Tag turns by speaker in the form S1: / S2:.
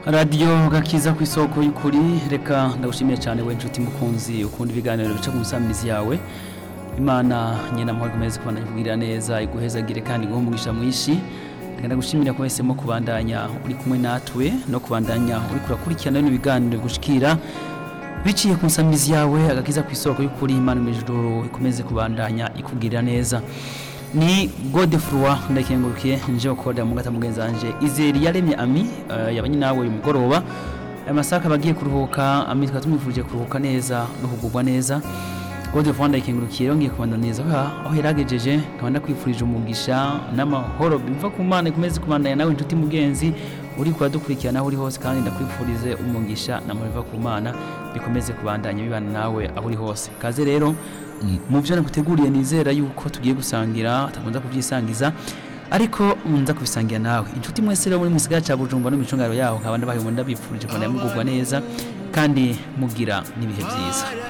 S1: radiyo gakiza ku isoko y'ukuri reka ndagushimiye cyane we nshuti mukunzi ukunda ibiganiro bica ku nsamizi yawe imana nyina amahoro ikomeze kubandanya kubwirira neza iguhezagire kandi iguhe umugisha mwinshi reka ndagushimira ko wahisemo kubandanya uri kumwe natwe no kubandanya uri kurakurikirana bino biganiro bigushikira biciye ku nsamizi yawe agakiza ku isoko y'ukuri imana mu ijuru ikomeze kubandanya ikubwirira neza ni godefroi ndakengurukiye nje ukorera mu gata mugenzi wanje izeri yaremye ami uh, yabanye nawe uyu mugoroba aya masaka bagiye kuruhuka ami tukaba tumwifurije kuruhuka neza no kugubwa neza godefroi ndakengurukiye yongeye kubandaniriza aho yaragejeje nkaba ndakwifurije umugisha n'amahoro biva ku mana ikomeze kubandanya nawe inshuti mugenzi uri kuradukurikirana aho uri hose kandi ndakwifurize umugisha n'amahoro biva ku mana bikomeze kubandanya bibana nawe aho uri hose kaze rero mu byo naguteguriye nizera yuko tugiye gusangira utakunza kubyisangiza ariko nza kubisangira nawe inshuti mwese rero muri musigara cya Bujumbura no micungaro yaho nkaba ndabaye ndabifurije kubandanya mugubwa neza kandi mugira n'ibihe byiza